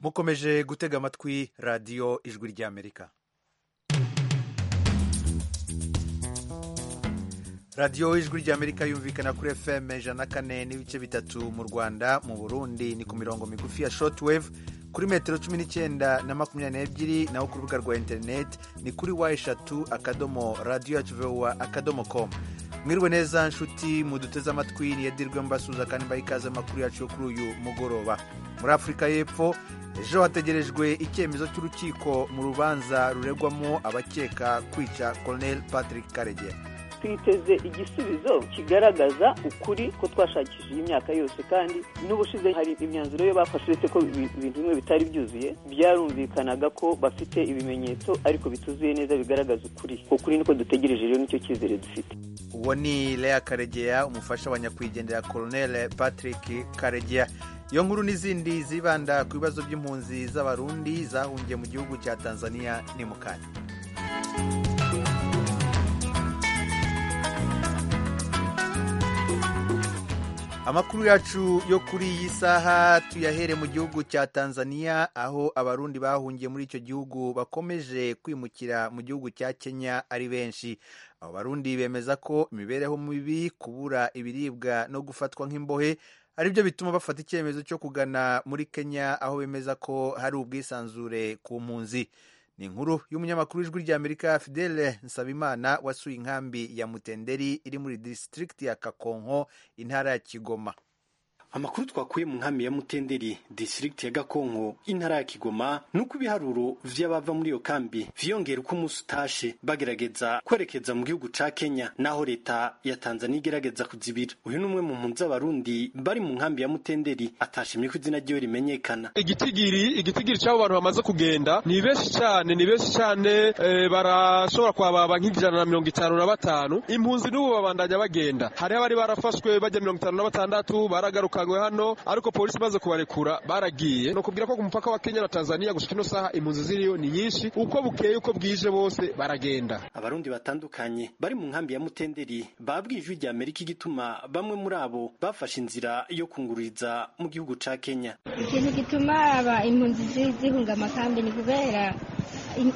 mukomeje gutega amatwi radiyo ijwi ry'amerika radiyo ijwi ry'amerika yumvikana kuri fm ijana na kane n'ibice bitatu mu rwanda mu burundi ni ku mirongo migufi ya shortwave kuri metero cumi n'icyenda na makumyabiri n'ebyiri naho ku rubuga rwa interineti ni kuri wa eshatu akadomo radiyo yacu vowa akadomo komu mwiriwe neza nshuti muduteze amatwi niyadirwe mbasuza kandi mbaha ikaze amakuru yacu yo kuri uyu mugoroba muri afurika y'epfo ejo hategerejwe icyemezo cy'urukiko mu rubanza ruregwamo abakeka kwica colonel patrick karege twiteze igisubizo kigaragaza ukuri ko twashakishije imyaka yose kandi n'ubushize hari imyanzuro yo bafashe uretse ko ibintu bimwe bitari byuzuye byarumvikanaga ko bafite ibimenyetso ariko bituzuye neza bigaragaza ukuri ukuri niko dutegereje rero nicyo cyizere dufite uwo ni Lea karegeya umufasha wa nyakwigendera colonel patrick karegeya iyo nkuru n'izindi zibanda ku bibazo by'impunzi z'abarundi zahungiye mu gihugu cya tanzania ni mu kanya amakuru yacu yo kuri iyi saha tuyahere mu gihugu cya tanzania aho abarundi bahungiye muri icyo gihugu bakomeje kwimukira mu gihugu cya kenya ari benshi abo barundi bemeza ko imibereho mibi kubura ibiribwa no gufatwa nk'imbohe ari byo bituma bafata icyemezo cyo kugana muri kenya aho bemeza ko hari ubwisanzure ku mpunzi ni inkuru y'umunyamakuru w'ijwi ry'amerika fidele nsabimana wasuye inkambi ya mutenderi iri muri disitirigiti ya kakonko intara ya kigoma amakuru twakuye mu nkambi ya mutenderi district ya gakonko intara ya kigoma nuko ibiharuro vy'abava muri iyo kambi vyiyongera uko umunsi utashe bagerageza kwerekeza mu gihugu ca kenya naho leta ya tanzania igerageza kuzibira uyu ni umwe mu mpunzi z'abarundi bari mu nkambi ya mutenderi atashimye ko izina ryiwe rimenyekana igitigiri igitigiri c'abo bantu bamaze kugenda ni benshi cane ni benshi cane e, barashobora kwababa nk'ijana na mirongo itanu na batanu impunzi n'ubu babandanya bagenda hariho abari barafashwe bajya mirongo itanu na batandatu baragaruka bakagwe hano ariko polisi imaze kubarekura baragiye no kubwira ko ku mupaka wa Kenya na Tanzania gushika ino saha impunzi ziriyo ni nyinshi uko bukeye uko bwije bose baragenda abarundi batandukanye bari mu nkambi ya Mutenderi babwijwe rya Amerika igituma bamwe muri abo bafashe inzira yo kungururiza mu gihugu ca Kenya ikintu gituma aba impunzi zihunga amakambi ni kubera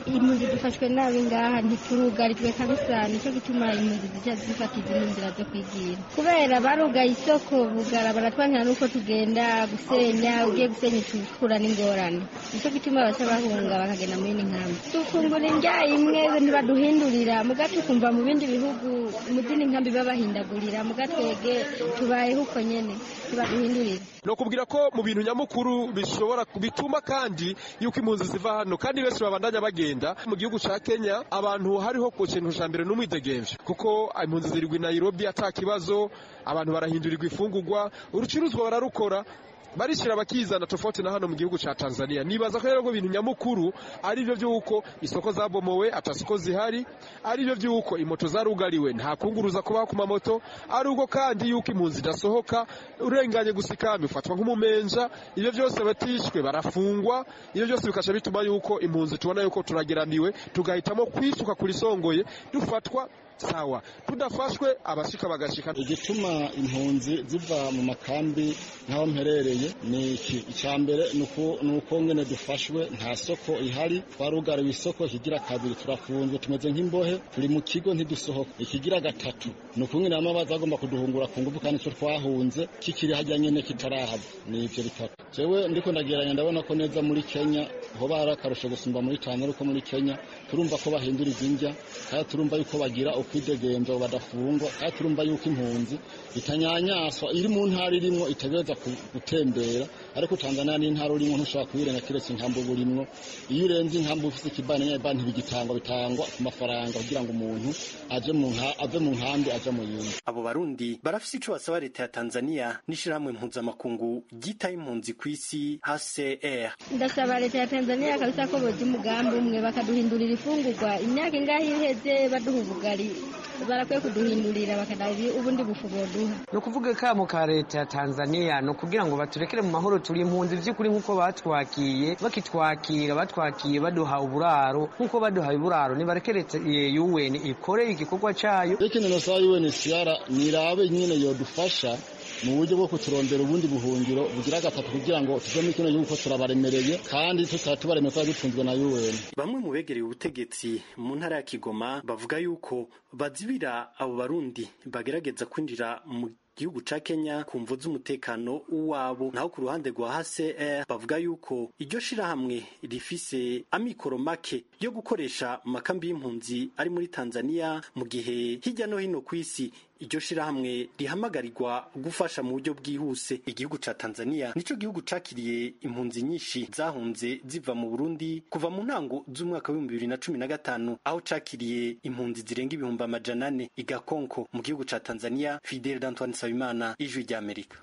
impunzi dufashwe nabi ngaha ntiturugarijwe kabisa nicyo gituma impunzi zica zifata izindi nzira zo kwigira kubera barugaye isoko bugara baratwanira n'uko tugenda gusenya ugiye gusenya itukura n'ingorane nicyo gituma baca bahunga bakagenda muri ni nkambi dufungura indya imwe ntibaduhindurira muga tukumva mu bindi bihugu mu zindi nkambi babahindagurira muga twege tubayeho uko nyene ntibaduhindurira no kubwira ko mu bintu nyamukuru bishobora bituma kandi yuko impunzi ziva hano kandi benshi babandanya bagenda mu gihugu ca Kenya abantu hariho ku kintu ca mbere n'umwidegemvye kuko impunzi zirigwa i Nairobi ata kibazo abantu barahindurirwa ifungurwa urucuruzwa bararukora barishira bakizana tofauti na hano mu gihugu ca Tanzania nibaza ko rero ibintu nyamukuru ari byo byuko isoko zabomowe atasoko zihari ari byo byuko imoto zarugariwe nta kunguruza kubaho ku mamoto ari ubwo kandi yuko impunzi idasohoka urenganye gusikami ufatwa nk'umumenja ibyo byose batishwe barafungwa ibyo byose bikasha bituma yuko impunzi tubona yuko turageramiwe tugahitamo kwisuka kuri songoye dufatwa sawa tudafashwe abashika bagashika igituma impunzi ziva mu makambi nk'aho mperereye ni iki icya mbere ni uko nyine dufashwe nta soko ihari twarugariwe isoko ikigira kabiri turafunzwe tumeze nk'imbohe turi mu kigo ntidusohoka ikigira gatatu ni uko nyine bamwe bagomba kuduhungura ku ngufu kandi icyo twahunze kikiri hajya nyine kitarahava ni ibyo bitatu jewe ndiko ndageranya ndabona ko neza muri Kenya hoba hari akarusho gusumba muri Tanzania ariko muri Kenya turumva ko bahindura izinjya kandi turumva yuko bagira ukwidegemvya badafungwa kandi turumva yuko impunzi itanyanyaswa iri mu ntara irimwo itagereza gutembera ariko Tanzania ni intara urimo ntushobora kuyirenga kiretse inkambi uba urimwo iyo urenze inkambi ufite ikibani nyine banki bigitangwa bitangwa ku mafaranga kugira ngo umuntu aje mu nka ave mu nkambi aje mu yindi abo barundi barafise ico basaba leta ya Tanzania n'ishirahamwe mpuzamakungu ryitaye impunzi ku isi HCR ndasaba leta ya Tanzania kabisa ko boza umugambi umwe bakaduhindurira ifungurwa imyaka ingahe iheze baduha ubugari barakwiye kuduhindurira bakadabi ubundi bufu boduha ni ukuvuga kamo ka leta ya tanzania ni ukugira ngo baturekere mu mahoro turi impunzi by'ukuri nk'uko batwakiye bakitwakira batwakiye baduha uburaro nk'uko baduha uburaro nibareke leta yuweni ikore igikorwa cyayo reka ino saha yuweni siyara nirabe nyine yodufasha mu buryo bwo kuturondera ubundi buhungiro bugira gatatu kugira ngo tuve muri kino gihugu ko turabaremereye kandi tutatubaremeye twari dutunzwe na UN bamwe mu begereye ubutegetsi mu ntara ya Kigoma bavuga yuko bazibira abo barundi bagerageza kwinjira mu gihugu ca Kenya ku mvu z'umutekano wabo naho ku ruhande rwa HCR bavuga yuko iryo shirahamwe rifise amikoro make yo gukoresha mu makambi y'impunzi ari muri Tanzania mu gihe hirya no hino ku isi iryo shirahamwe rihamagarirwa gufasha mu buryo bwihuse igihugu ca Tanzania nico gihugu cakiriye impunzi nyinshi zahunze ziva mu Burundi kuva mu ntango z'umwaka wa 2015 aho cakiriye impunzi zirenga ibihumbi amajana ane igakonko mu gihugu ca Tanzania Fidel Antoine Nsabimana ijwi rya Amerika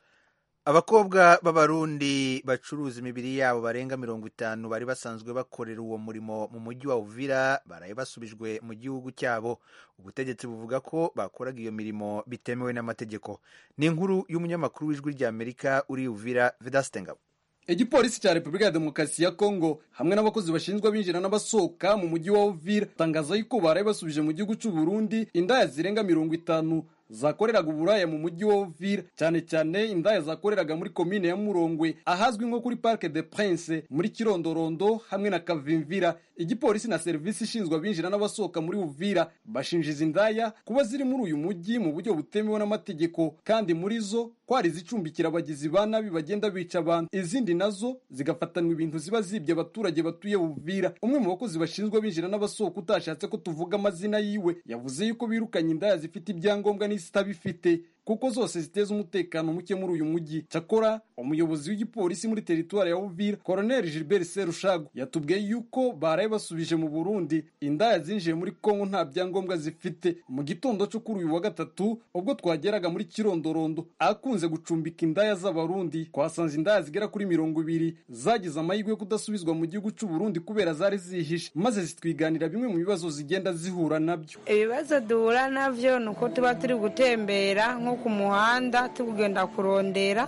abakobwa b'abarundi bacuruza imibiri yabo barenga mirongo itanu bari basanzwe bakorera uwo murimo mu mujyi wa uvira baraye basubijwe mu gihugu cyabo ubutegetsi buvuga ko bakoraga iyo mirimo bitemewe n'amategeko ni inkuru y'umunyamakuru w'ijwi ry'amerika uri uvira vedasitengabo igipolisi cya repubulika ya demokarasi ya kongo hamwe n'abakozi bashinzwe binjira n'abasohoka mu mujyi wa uvira tangaza yuko baraye basubije mu gihugu cy'u Burundi indaya zirenga mirongo itanu zakoreraga uburaya mu mujyi wa Uvira cyane cyane indaya zakoreraga muri komine ya Murongwe ahazwi nko kuri Parc de Prince muri Kirondorondo hamwe na Kavimvira igipolisi na serivisi ishinzwe abinjira n'abasohoka muri Uvira bashinjiza indaya kuba ziri muri uyu mujyi mu buryo butemewe n'amategeko kandi muri zo kwari zicumbikira abagizi ba nabi bagenda bica abantu izindi nazo zigafatanwa ibintu ziba zibye abaturage batuye Uvira umwe mu bakozi bashinzwe binjira n'abasohoka utashatse ko tuvuga amazina yiwe yavuze yuko birukanye indaya zifite ibyangombwa ni zitabifite kuko zose ziteza umutekano muke muri uyu mujyi cyakora umuyobozi w'igipolisi muri teritwari ya uvira colonel gilbert serushago yatubwiye yuko baraye basubije mu burundi indaya zinjiye muri kongo nta byangombwa zifite mu gitondo cyo kuri uyu wa gatatu ubwo twageraga muri kirondorondo akunze gucumbika indaya z'abarundi twasanze indaya zigera kuri mirongo ibiri zagize amahirwe yo kudasubizwa mu gihugu cy'uburundi kubera zari zihishe maze zitwiganira bimwe mu bibazo zigenda zihura nabyo ibibazo duhura nabyo ni uko tuba turi gutembera nko ku muhanda tugenda kurondera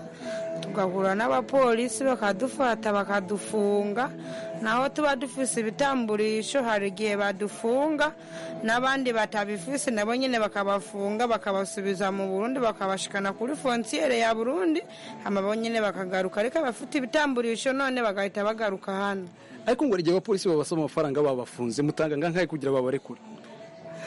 tugahura n'abapolisi bakadufata bakadufunga naho tuba dufise ibitamburisho hari igihe badufunga n'abandi batabifise nabo nyine bakabafunga bakabasubiza mu burundi bakabashikana kuri fonsiyere ya burundi amabo nyine bakagaruka ariko abafite ibitamburisho none bagahita bagaruka hano ariko ngo igihe abapolisi babasaba amafaranga babafunze mutanga nkangahe kugira babarekure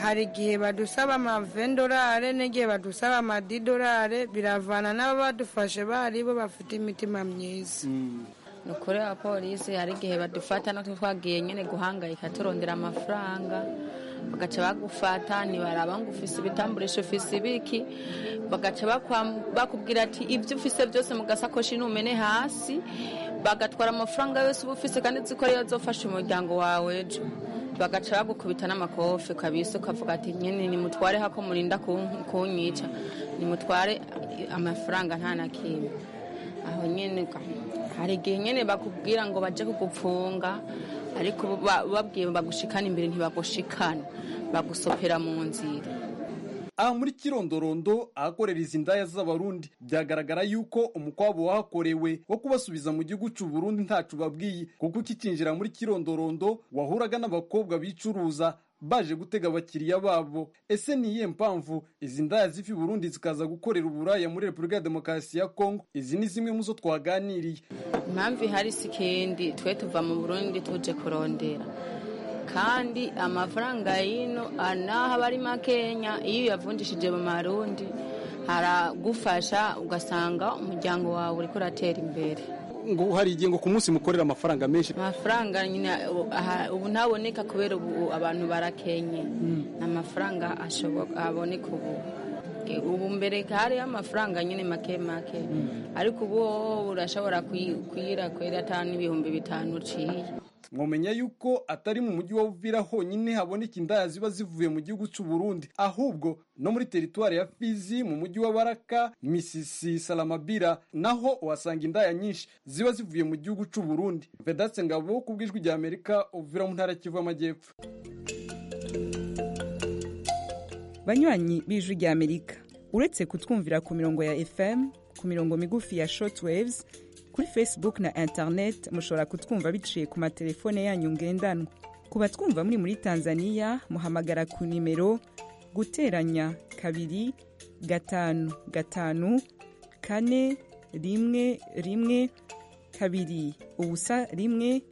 hari igihe badusaba amavendorare n'igihe badusaba amadidorare biravana n'aba badufashe bari bo bafite imitima myiza ni ukuri abapolisi hari igihe badufata natwe twagiye nyine guhangayika turondera amafaranga bagaca bagufata ntibaraba ngo ufise ibitamburisho ufise ibiki bagaca bakubwira ati ibyo ufise byose mu gasakoshi numene hasi bagatwara amafaranga yose uba ufise kandi uzi ko ariyo azofasha umuryango wawe ejo bagaca bagukubita n'amakofi kabisa ukavuga ati nyine nimutware hako murinda kunyica nimutware amafaranga nta na kimwe aho nyine hari igihe nyine bakubwira ngo bajye kugupfunga ariko babwiye bagushikana imbere ntibagushikana bagusopera mu nzira aha muri kirondorondo ahakorera izi ndaya z'abarundi byagaragara yuko umukwabo wahakorewe wo kubasubiza mu gihugu cy'u Burundi ntacu babwiye kuko ukikinjira muri kirondorondo wahuraga n'abakobwa bicuruza baje gutega abakiriya babo ese ni iyihe mpamvu izi ndaya zifi burundi zikaza gukorera uburaya muri repubulika ya demokarasi ya kongo izi ni zimwe mu zo twaganiriye impamvu ihari si ikindi twe tuva mu burundi tuje kurondera kandi amafaranga y'ino anaha bari makenya iyo uyavunjishije mu marundi haragufasha ugasanga umuryango wawe uriko uratera imbere ngo hari igihe ngo ku munsi mukorera amafaranga menshi amafaranga nyine ubu ntaboneka kubera ubu abantu barakenye ni amafaranga aboneka ubu ubu mbere hariho amafaranga nyine make make ariko ubu urashobora kuyira kwera atanu ibihumbi bitanu uciye mwamenya yuko atari mu mujyi wa Uvira honyine haboneka indaya ziba zivuye mu gihugu cy'u Burundi ahubwo no muri teritwari ya Fizi mu mujyi wa Baraka Misisi Salamabira naho uhasanga indaya nyinshi ziba zivuye mu gihugu cy'u Burundi Vedaste Ngabo kubwijwi rya Amerika Uvira mu ntara Kivu y'Amajyepfo Banywanyi bijwi rya Amerika uretse kutwumvira ku mirongo ya FM ku mirongo migufi ya shortwaves kuri facebook na internet mushobora kutwumva biciye ku matelefone yanyu ngendanwa ku batwumva muri muri tanzania muhamagara ku nimero guteranya kabiri gatanu gatanu kane rimwe rimwe kabiri ubusa rimwe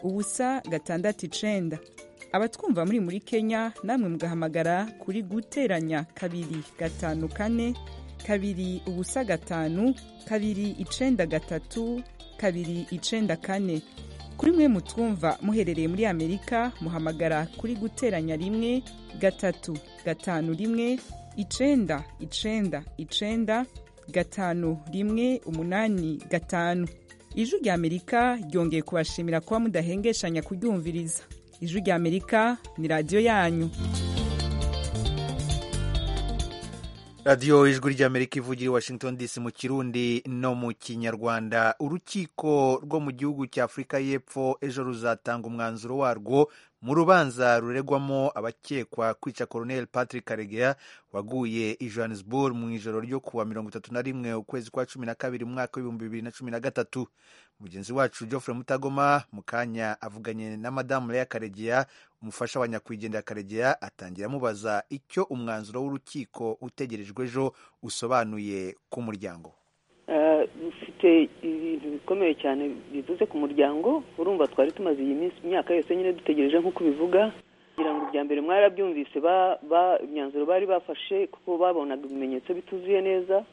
ubusa gatandatu icenda abatwumva muri muri kenya namwe mugahamagara kuri guteranya kabiri gatanu kane kabiri ubusa gatanu kabiri icenda gatatu kabiri icenda kane kuri mwe mutwumva muherereye muri amerika muhamagara kuri guteranya rimwe gatatu gatanu rimwe icenda icenda icenda gatanu rimwe umunani gatanu ijwi rya amerika ryongeye kubashimira kuba mudahengeshanya kuryumviriza ijwi rya amerika ni radiyo yanyu radiyo ijwi ry'amerika ivugira i washington dc mu kirundi no mu kinyarwanda urukiko rwo mu gihugu cya afurika y'epfo ejo ruzatanga umwanzuro warwo mu rubanza ruregwamo abakekwa kwica colonel patrick karegeya waguye i johannesburg mu ijoro ryo kuwa mirongo itatu na rimwe ukwezi kwa cumi na kabiri umwaka w'ibihumbi bibiri na cumi na gatatu mugenzi wacu geoffrey mutagoma mu kanya avuganye na madamu leya karegeya umufasha wa nyakwigendera karegeya atangira amubaza icyo umwanzuro w'urukiko utegerejwe ejo usobanuye ku muryango dufite ibintu bikomeye cyane bivuze ku muryango urumva twari tumaze iyi minsi imyaka yose nyine dutegereje nk'uko ubivuga kugira ngo bya mbere mwarabyumvise imyanzuro bari bafashe kuko babonaga ibimenyetso bituzuye neza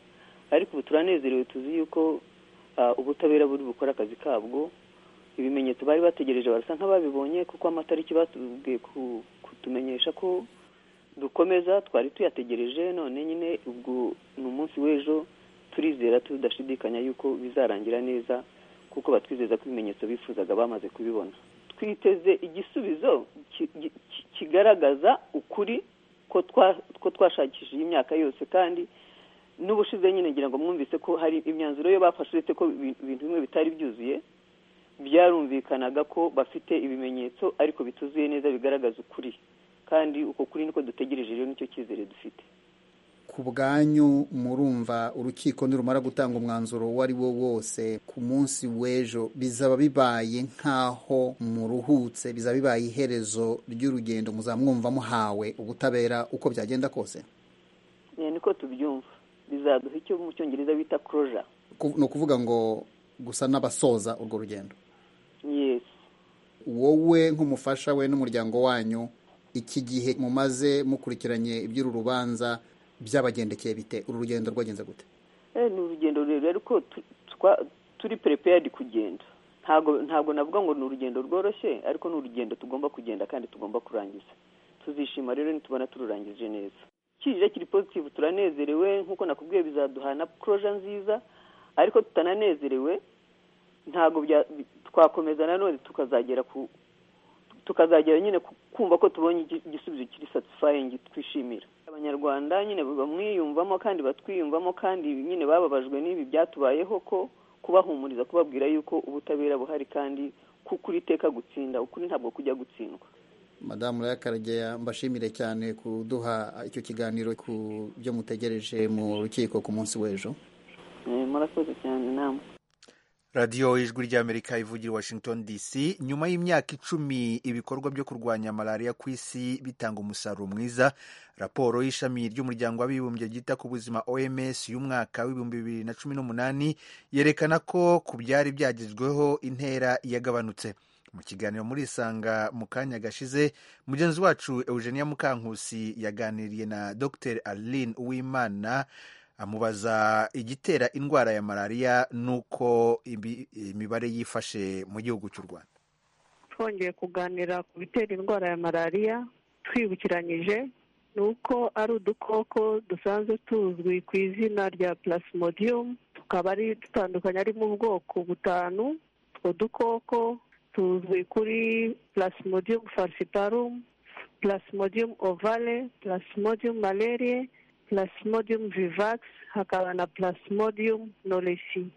ariko ubu turanezerewe tuzi yuko ubutabera buri bukora akazi kabwo ibimenyetso bari bategereje barasa nk'ababibonye kuko amatariki batubwiye kutumenyesha ko dukomeza twari tuyategereje none nyine ubwo ni umunsi w'ejo turizera tudashidikanya yuko bizarangira neza kuko batwizeza ko ibimenyetso bifuzaga bamaze kubibona twiteze igisubizo kigaragaza ukuri ko twashakishije imyaka yose kandi n'ubushize nyine ngira ngo mwumvise ko hari imyanzuro yo bafashe uretse ko ibintu bimwe bitari byuzuye byarumvikanaga ko bafite ibimenyetso ariko bituzuye neza bigaragaza ukuri kandi uko kuri niko dutegereje rero nicyo cyizere dufite ku bwanyu murumva urukiko nirumara gutanga umwanzuro uwo ari wo wose ku munsi w'ejo bizaba bibaye nk'aho muruhutse bizaba bibaye iherezo ry'urugendo muzamwumva muhawe ubutabera uko byagenda kose niko tubyumva bizaduha icyo mu cyongereza bita kuroja ni ukuvuga ngo gusa n'abasoza urwo rugendo yesi wowe nk'umufasha we n'umuryango wanyu iki gihe mumaze mukurikiranye iby'uru rubanza byabagendekeye bite uru rugendo rwagenze gute ni urugendo rurerure ariko turi perepeyadi kugenda ntabwo ntabwo navuga ngo ni urugendo rworoshye ariko ni urugendo tugomba kugenda kandi tugomba kurangiza tuzishima rero nitubona tururangije neza kirire kiri pozitivu turanezerewe nk'uko nakubwiye bizaduha na poroja nziza ariko tutananezerewe ntabwo twakomeza nanone tukazagera ku tukazagera nyine kumva ko tubonye igisubizo kiri satisfying twishimira abanyarwanda nyine bamwiyumvamo kandi batwiyumvamo kandi nyine bababajwe n'ibi byatubayeho ko kubahumuriza kubabwira yuko ubutabera buhari kandi kukuri iteka gutsinda ukuri ntabwo kujya gutsindwa madamu Karageya mbashimire cyane kuduha icyo kiganiro ku byo mutegereje mu rukiko ku munsi w'ejo murakoze cyane namwe radiyo ijwi ry'amerika ivugira washington dc nyuma y'imyaka icumi ibikorwa byo kurwanya malariya ku isi bitanga umusaruro mwiza raporo y'ishami ry'umuryango w'abibumbye ryita ku buzima oms y'umwaka w'ibihumbi bibiri na cumi n'umunani yerekana ko ku byari byagezweho intera yagabanutse mu kiganiro muri isanga mu kanya gashize mugenzi wacu eugenia mukankusi yaganiriye na dr aline uwimana amubaza igitera indwara ya malariya n'uko imibare yifashe mu gihugu cy'u rwanda twongeye kuganira ku bitera indwara ya malariya twibukiranyije ni uko ari udukoko dusanzwe tuzwi ku izina rya plasmodium tukaba ari dutandukanye arimo ubwoko butanu utwo dukoko tuzwi kuri plasmodium falciparum plasmodium ovale plasmodium malaria plasmodium vivax hakaba na plasmodium knowlesi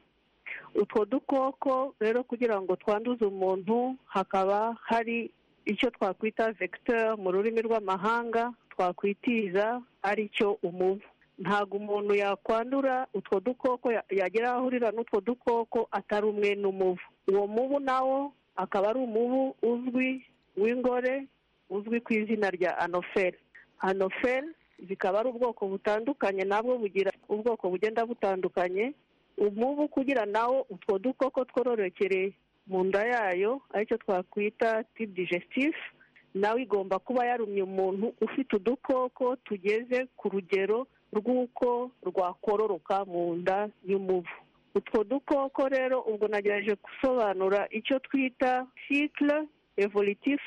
utwo dukoko rero kugira ngo twanduze umuntu hakaba hari icyo twakwita vecteur mu rurimi rw'amahanga twakwitiza ari cyo umubu ntabwo umuntu yakwandura utwo dukoko yagera aho ahurira n'utwo dukoko atari umwe n'umubu uwo mubu nawo akaba ari umubu uzwi w'ingore uzwi ku izina rya anoferi anoferi zikaba ari ubwoko butandukanye nabwo bugira ubwoko bugenda butandukanye umubu kugira nawo utwo dukoko twororokere mu nda yayo aricyo twakwita tibu digestif nawe igomba kuba yarumye umuntu ufite udukoko tugeze ku rugero rw'uko rwakororoka mu nda y'umubu utwo dukoko rero ubwo nagerageje gusobanura icyo twita cycle evolutif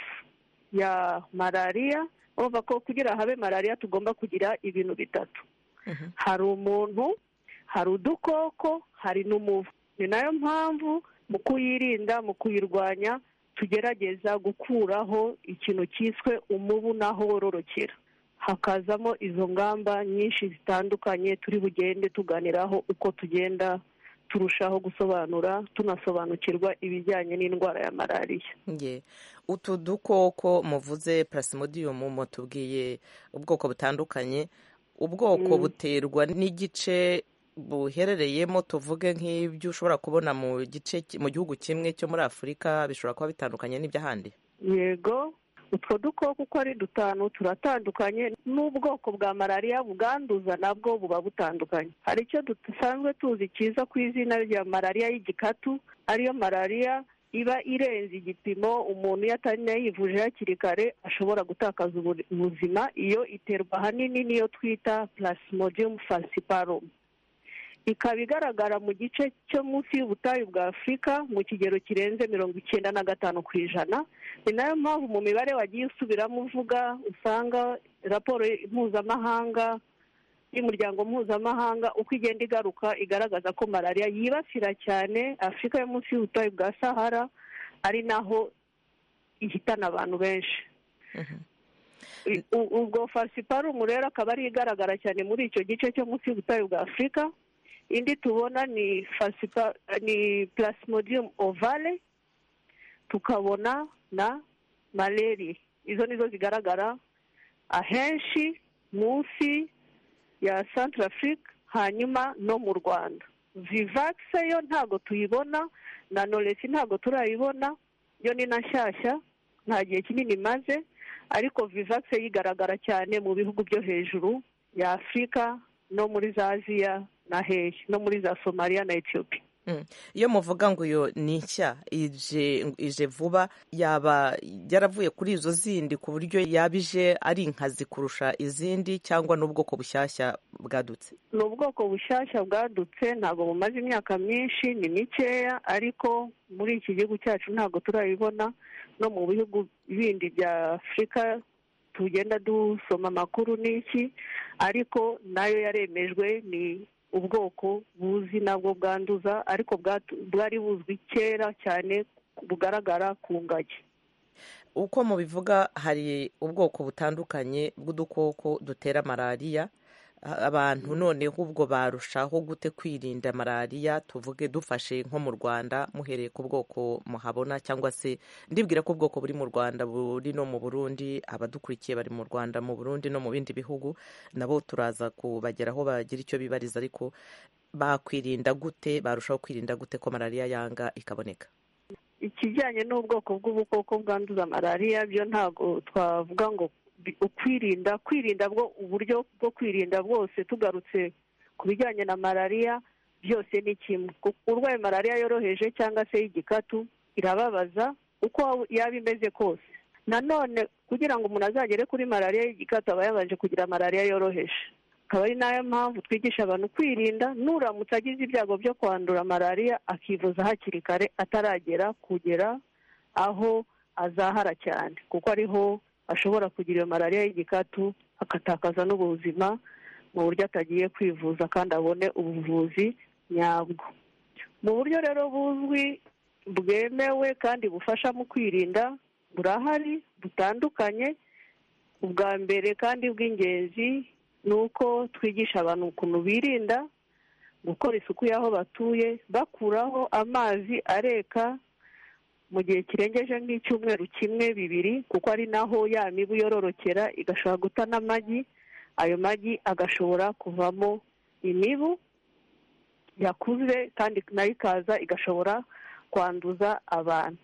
ya malariya urumva ko kugira habe malariya tugomba kugira ibintu bitatu hari umuntu hari udukoko hari n'umuvu ni nayo mpamvu mu kuyirinda mu kuyirwanya tugerageza gukuraho ikintu cyiswe umubu n'aho wororokera hakazamo izo ngamba nyinshi zitandukanye turi bugende tuganiraho uko tugenda turushaho gusobanura tunasobanukirwa ibijyanye n'indwara ya malariya nge utu dukoko muvuze plasmodium mutubwiye ubwoko butandukanye ubwoko buterwa n'igice buherereyemo tuvuge nk'ibyo ushobora kubona mu gice mu gihugu kimwe cyo muri afurika bishobora kuba bitandukanye n'iby'ahandi yego utwo dukoko uko ari dutanu turatandukanye n'ubwoko bwa malariya bwanduza nabwo buba butandukanye hari icyo dusanzwe tuzi cyiza ku izina rya malariya y'igikatu ariyo malariya iba irenze igipimo umuntu iyo atanayivuje hakiri kare ashobora gutakaza ubuzima iyo iterwa ahanini n'iyo twita plasmodium falciparum ikaba igaragara mu gice cyo munsi y'ubutayu bwa afurika mu kigero kirenze mirongo icyenda na gatanu ku ijana ni nayo mpamvu mu mibare wagiye usubiramo uvuga usanga raporo mpuzamahanga y'umuryango mpuzamahanga uko igenda igaruka igaragaza ko malariya yibasira cyane afurika yo munsi y'ubutayu bwa sahara ari naho ihitana abantu benshi ubwo falsiparumu rero akaba ari igaragara cyane muri icyo gice cyo munsi y'ubutayu bwa afurika indi tubona ni fasipa ni plasmodium ovale tukabona na maleri izo nizo zigaragara ahenshi munsi ya central africa hanyuma no mu rwanda vivakisi yo ntabwo tuyibona na noresi ntabwo turayibona yo ni na nshyashya nta gihe kinini imaze ariko vivakisi yigaragara cyane mu bihugu byo hejuru ya afurika no muri za aziya na hehe no muri za somaliya na etiyopi iyo muvuga ngo iyo ni nshya ije vuba yaba yaravuye kuri izo zindi ku buryo yaba ije ari inkazi kurusha izindi cyangwa n'ubwoko bushyashya bwadutse ni ubwoko bushyashya bwadutse ntabwo bumaze imyaka myinshi ni mikeya ariko muri iki gihugu cyacu ntabwo turabibona no mu bihugu bindi bya afurika tugenda dusoma amakuru n'iki ariko nayo yaremejwe ni ubwoko buzi nabwo bwanduza ariko bwari buzwi kera cyane bugaragara ku ngagi uko mubivuga hari ubwoko butandukanye bw'udukoko dutera malariya abantu noneho ubwo barushaho gute kwirinda malariya tuvuge dufashe nko mu rwanda muhereye ku bwoko muhabona cyangwa se ndibwira ko ubwoko buri mu rwanda buri no mu burundi abadukurikiye bari mu rwanda mu burundi no mu bindi bihugu nabo turaza kubageraho bagira icyo bibariza ariko bakwirinda gute barushaho kwirinda gute ko malariya yanga ikaboneka ikijyanye n'ubwoko bw'ubukoko bwanduza malariya byo ntabwo twavuga ngo ukwirinda kwirinda bwo uburyo bwo kwirinda bwose tugarutse ku bijyanye na malariya byose ni kimwe urwaye malariya yoroheje cyangwa se y'igikatu irababaza uko yaba imeze kose nanone kugira ngo umuntu azagere kuri malariya y'igikatu aba yabanje kugira malariya yoroheje akaba ari nayo mpamvu twigisha abantu kwirinda nuramutse agize ibyago byo kwandura malariya akivuza hakiri kare ataragera kugera aho azahara cyane kuko ariho ashobora kugira iyo malariya y'igikatu agatakaza n'ubuzima mu buryo atagiye kwivuza kandi abone ubuvuzi nyabwo mu buryo rero buzwi bwemewe kandi bufasha mu kwirinda burahari butandukanye ubwa mbere kandi bw'ingenzi ni uko twigisha abantu ukuntu birinda gukora isuku y'aho batuye bakuraho amazi areka mu gihe kirengeje nk'icyumweru kimwe bibiri kuko ari naho ya mibu yororokera igashobora guta n'amagi ayo magi agashobora kuvamo imibu yakuze kandi nayo ikaza igashobora kwanduza abantu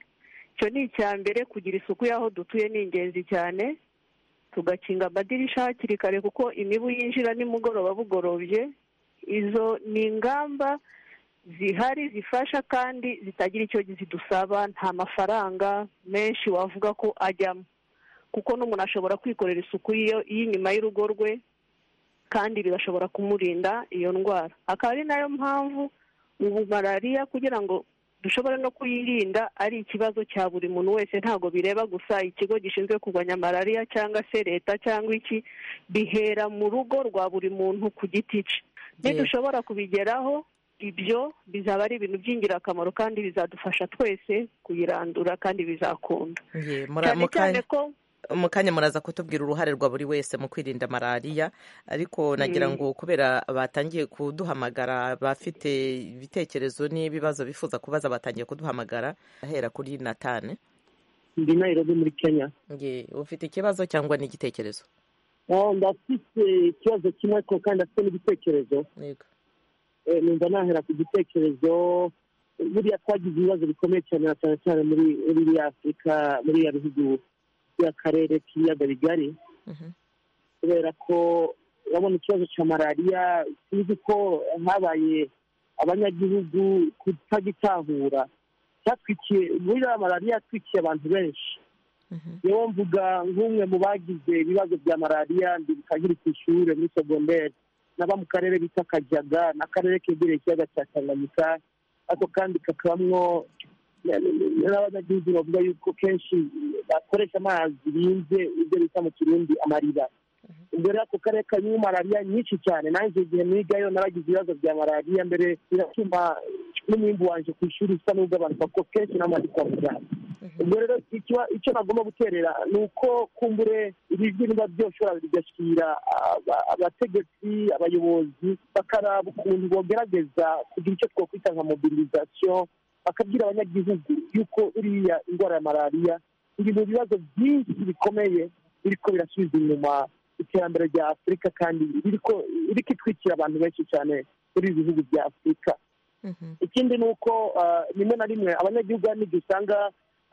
icyo ni icya mbere kugira isuku y'aho dutuye ni ingenzi cyane tugakinga amadirisha hakiri kare kuko imibu yinjira nimugoroba bugorobye izo ni ingamba zihari zifasha kandi zitagira icyo zidusaba nta mafaranga menshi wavuga ko ajyamo kuko n'umuntu ashobora kwikorera isuku y'inyuma y'urugo rwe kandi bigashobora kumurinda iyo ndwara akaba ari nayo mpamvu ubu malariya kugira ngo dushobora no kuyirinda ari ikibazo cya buri muntu wese ntabwo bireba gusa ikigo gishinzwe kurwanya malariya cyangwa se leta cyangwa iki bihera mu rugo rwa buri muntu ku giti cye nidushobora kubigeraho ibyo bizaba ari ibintu by'ingirakamaro kandi bizadufasha twese kuyirandura kandi bizakunda Yeah, mura- cyane mu cyane kanya- ko mu kanya muraza kutubwira uruhare rwa buri wese mu kwirinda malariya ariko nagira Mm. ngo kubera batangiye kuduhamagara bafite ibitekerezo n'ibibazo bifuza kubaza batangiye kuduhamagara ahera kuri natane ndi nayirobi muri kenya Ye, ufite ikibazo cyangwa n'igitekerezo Oh, ndafite ikibazo kimwe ko kandi afite n'igitekerezo Yego. Eh, numva nahera ku gitekerezo buriya twagize ibibazo bikomeye cyane na cyane cyane muri muri iriya afurika muri iriya bihugu by'akarere k'ibiyaga bigari kubera ko urabona ikibazo cya malariya tuzi ko habaye abanyagihugu kutagitahura cyatwikiye muri iriya malariya yatwikiye abantu benshi niwo mvuga nk'umwe mu bagize ibibazo bya malariya bikagira ku ishuri muri segonderi n'aba mu karere bita kajyaga n'akarere kegereye ikiyaga cya tanganyika ariko kandi kakabamwo n'abanyagihugu bavuga yuko kenshi bakoresha amazi binze ibyo bita mu kirundi amariba ubwo rero ako karere karimo malariya nyinshi cyane nanjye igihe nigayo naragize ibibazo bya malariya mbere biratuma n'umwimbu wanje ku ishuri usa n'ugabanuka kuko kenshi namaze kwa muganga ubwo rero icyo- icyo nagomba guterera ni uko kumbure ibi niba byoshobora bigashyira aba- abategetsi abayobozi bakaraba ukuntu bogerageza kugira icyo twakwita nka mobilisation bakabwira abanyagihugu yuko iriya indwara ya malariya iri mu bibazo byinshi bikomeye biriko birasubiza inyuma iterambere rya afurika kandi biriko iriko itwikira abantu benshi cyane muri ibi bihugu bya afurika ikindi ni uko ah, rimwe na rimwe abanyagihugu hari n'igihe usanga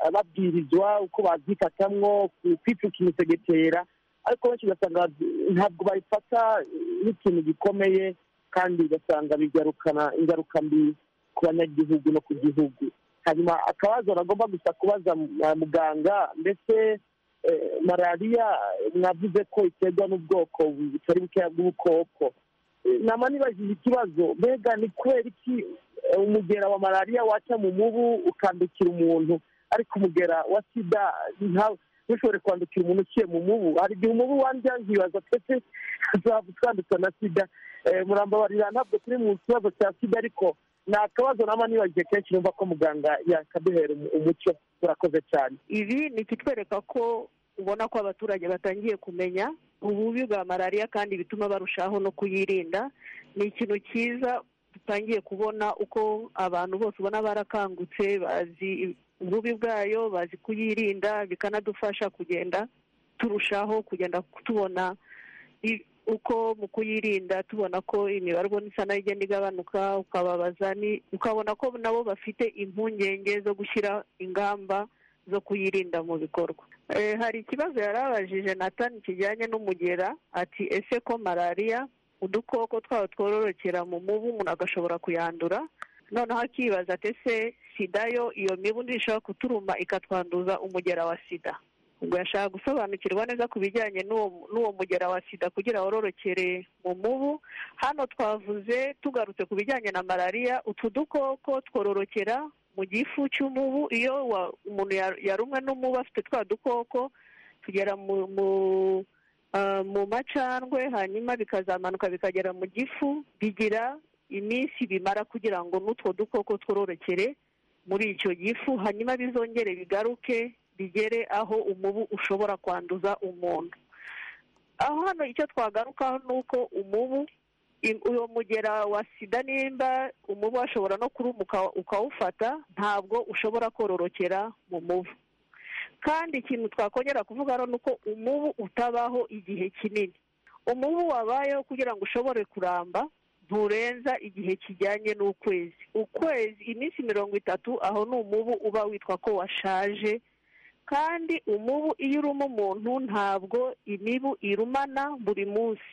ah, babwirizwa uko bazikatamwo ku- kwicuka imisegetera ariko benshi ugasanga ntabwo babifata nk'ikintu gikomeye kandi ugasanga bigarukana ingaruka mbi ku banyagihugu no ku gihugu hanyuma akabazo nagomba gusa kubaza ah, muganga mbese eh, malariya mwavuze ko iterwa n'ubwoko butari bukeya bw'ubukoko nama nibajije ikibazo mbega ni kubera iki eh, umugera wa malariya waca mu mubu ukandukira umuntu ariko umugera wa sida nta- ntushobore kwandukira umuntu uciye mu mubu hari igihe umubu wandya nkibaza twese twandukira na sida Eh, murambabarira ntabwo turi mu kibazo cya sida ariko ni akabazo nama nibagiye kenshi numva ko muganga yakaduhera umu- umucyo turakoze cyane ibi ni ikitwereka ko ubona ko abaturage batangiye kumenya ububi bwa malariya kandi bituma barushaho no kuyirinda ni ikintu cyiza dutangiye kubona uko abantu bose ubona barakangutse bazi ububi bwayo bazi kuyirinda bikanadufasha kugenda turushaho kugenda tubona i- uko mu kuyirinda tubona ko imibare ubona isa nayo igenda igabanuka ukababaza ni- ukabona ko nabo bafite impungenge zo gushyira ingamba zo kuyirinda mu bikorwa Eh, hari ikibazo yari abajije natani kijyanye n'umugera ati ese ko malariya udukoko twaho twororokera mu mubu umuntu agashobora kuyandura noneho akibaza ati ese sida yo iyo mibu ntishobora kuturuma ikatwanduza umugera wa sida ubwo yashaka gusobanukirwa neza ku bijyanye n'uwo n'uwo mugera wa sida kugira wororokere mu mubu hano twavuze tugarutse ku bijyanye na malariya utu dukoko twororokera mu gifu cy'umubu iyo wa- umuntu ya- yarumwe n'umubu afite twa dukoko tugera mu mu ah, mu macandwe hanyuma bikazamanuka bikagera mu gifu bigira iminsi bimara kugira ngo n'utwo dukoko twororokere muri icyo gifu hanyuma bizongere bigaruke bigere aho umubu ushobora kwanduza umuntu aho hano icyo twagarukaho ni uko umubu i- uwo mugera wa sida nimba umubu ashobora no kurumuka ukawufata ntabwo ushobora kororokera mu mubu kandi ikintu twakongera kuvuga hano ni uko umubu utabaho igihe kinini umubu wabayeho kugira ngo ushobore kuramba nturenza igihe kijyanye n'ukwezi ukwezi iminsi mirongo itatu aho ni umubu uba witwa ko washaje kandi umubu iyo uruma umuntu ntabwo imibu irumana buri munsi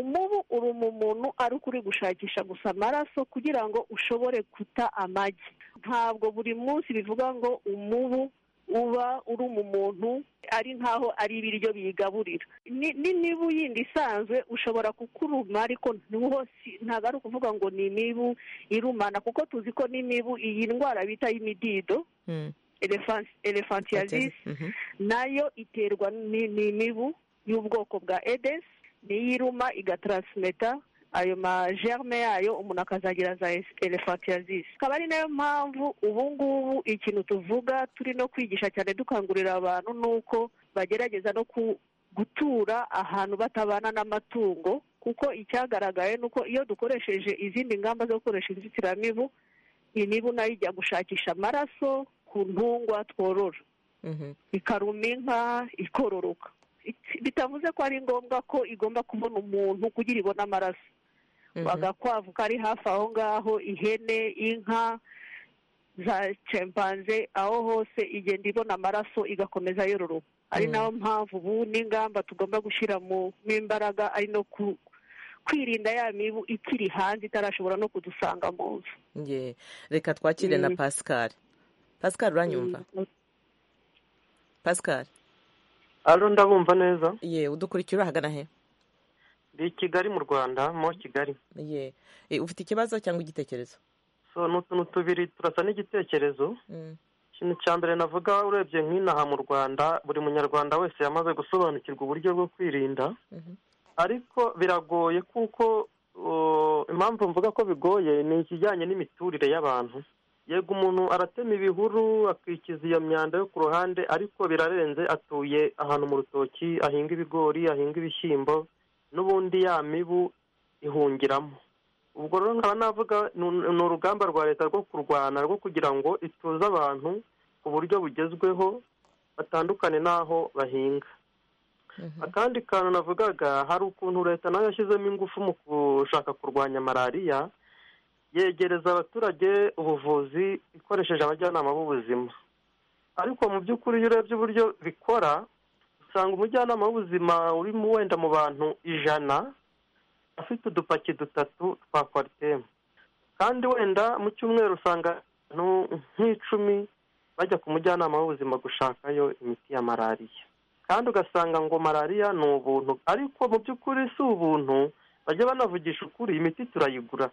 umubu uruma umuntu ari uko uri gushakisha gusa amaraso kugira ngo ushobore guta amagi ntabwo buri munsi bivuga ngo umubu uba uruma umuntu ari nkaho ari ibiryo biyigaburira ni ni n'imibu yindi isanzwe ushobora kukuruma ariko ntuhose ntabwo ari ukuvuga ngo ni imibu irumana kuko tuzi ko n'imibu iyi ndwara bita y'imidido elefantiyasis nayo iterwa ni ni imibu y'ubwoko bwa edesi niyo iruma igatarasimeta ayo majerme yayo umuntu akazagira za elefantiyasis akaba ari nayo mpamvu ubu ngubu ikintu tuvuga turi no kwigisha cyane dukangurira abantu ni uko bagerageza no ku- gutura ahantu batabana n'amatungo kuko icyagaragaye ni uko iyo dukoresheje izindi ngamba zo gukoresha inzitiramibu imibu nayo ijya gushakisha amaraso ku ntungwa tworora ikaruma inka ikororoka It- bitavuze ko ari ngombwa ko igomba kubona umuntu kugira ibone amaraso agakwavu kari hafi aho ngaho ihene inka za cempanze aho hose igenda ibona amaraso igakomeza yororoka ari nayo mpamvu ubu n'ingamba tugomba gushyira mu imbaraga ari no ku- kwirinda ya mibu ikiri hanze itarashobora no kudusanga mu nzu Ye, reka twakire na Mm. pascal pascal uranyumva pascal alo ndabumva neza ye udukurikira urahagana he ndi i kigali mu rwanda mo kigali ye Eh, ufite ikibazo cyangwa igitekerezo so ni utuntu tubiri turasa n'igitekerezo Mm. ikintu cya mbere navuga urebye nk'inaha mu rwanda buri munyarwanda wese yamaze gusobanukirwa uburyo bwo kwirinda Mhm. ariko biragoye kuko uh, impamvu mvuga ko bigoye ni ikijyanye n'imiturire y'abantu yego umuntu aratema ibihuru akikiza iyo myanda yo ku ruhande ariko birarenze atuye ahantu mu rutoki ahinga ibigori ahinga ibishyimbo n'ubundi ya mibu ihungiramo ubwo rero nkaba navuga ni- ni urugamba rwa leta rwo kurwana rwo kugira ngo ituze abantu ku buryo bugezweho batandukane n'aho bahinga akandi kantu navugaga hari ukuntu leta nayo yashyizemo ingufu mu gushaka kurwanya malariya yegereza abaturage ubuvuzi ikoresheje abajyanama b'ubuzima ariko mu by'ukuri iyo urebye uburyo bikora usanga umujyanama w'ubuzima uri mu wenda mu bantu ijana afite udupaki dutatu twa kwaritemu kandi wenda mu cyumweru usanga abantu nk'icumi bajya ku mujyanama w'ubuzima gushakayo imiti ya malariya kandi ugasanga ngo malariya ni ubuntu ariko mu by'ukuri si ubuntu bajya banavugisha ukuri imiti turayigura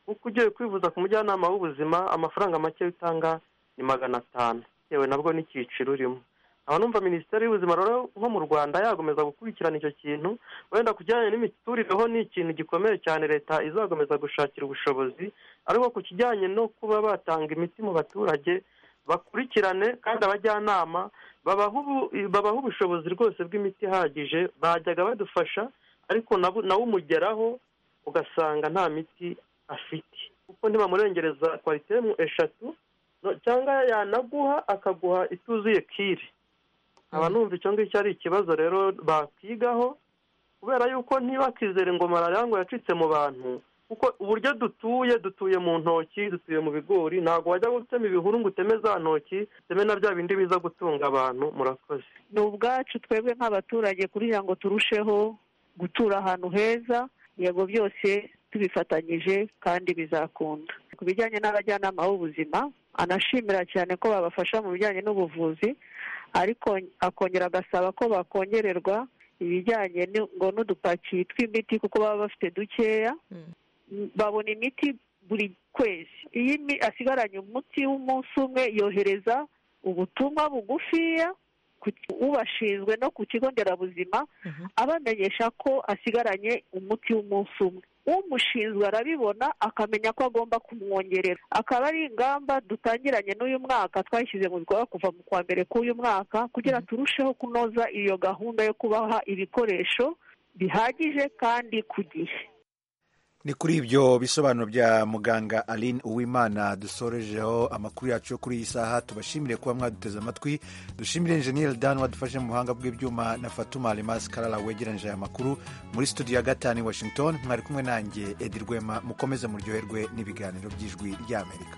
kuko ugiye kwivuza ku mujyanama w'ubuzima amafaranga make utanga ni magana atanu bitewe nabwo n'icyiciro urimo aba numva minisiteri y'ubuzima rero nko mu rwanda yagomeza gukurikirana icyo kintu wenda ku kijyanye n'imiturire ho ni ikintu gikomeye cyane leta izakomeza gushakira ubushobozi ariko ku kijyanye no kuba batanga imiti mu baturage bakurikirane kandi abajyanama babaha ubu- babaha ubushobozi rwose bw'imiti ihagije bajyaga badufasha ariko nabo nawe umugeraho ugasanga nta miti afite kuko ntibamurengereza kwaritemu eshatu no- cyangwa yanaguha akaguha ituzuye kire aba numva icyo ngicyo ari ikibazo rero bakigaho kubera yuko ntibakizere ngo malariya ngo yacitse mu bantu kuko uburyo dutuye dutuye mu ntoki dutuye mu bigori ntabwo wajya gutema ibihuru ngo uteme za ntoki uteme na bya bindi biza gutunga abantu murakoze ni ubwacu twebwe nk'abaturage kugira ngo turusheho gutura ahantu heza yego byose tubifatanyije kandi bizakunda ku bijyanye n'abajyanama b'ubuzima anashimira cyane ko babafasha mu bijyanye n'ubuvuzi ariko akongera agasaba ko bakongererwa ibijyanye ni- ngo n'udupaki tw'imiti kuko baba bafite dukeya babona imiti buri kwezi iyo imi- asigaranye umuti w'umunsi umwe yohereza ubutumwa bugufiya ku- ubashinzwe no ku kigo nderabuzima abamenyesha ko asigaranye umuti w'umunsi umwe umushinzwe arabibona akamenya ko agomba kumwongerera akaba ari ingamba dutangiranye n'uyu mwaka twashyize mu bikorwa kuva mu kwa mbere k'uyu mwaka kugira turusheho kunoza iyo gahunda yo kubaha ibikoresho bihagije kandi ku gihe ni kuri ibyo bisobanuro bya muganga aline uwimana dusorejeho amakuru yacu yo kuri iyi saha tubashimire kuba mwaduteze amatwi dushimire enjeniyeri dan wadufashe mu buhanga bw'ibyuma na fatuma remasi karara wegeranyije aya makuru muri studio ya gatanu i washington mwari kumwe nanjye edi rwema mukomeze muryoherwe n'ibiganiro by'ijwi ry'amerika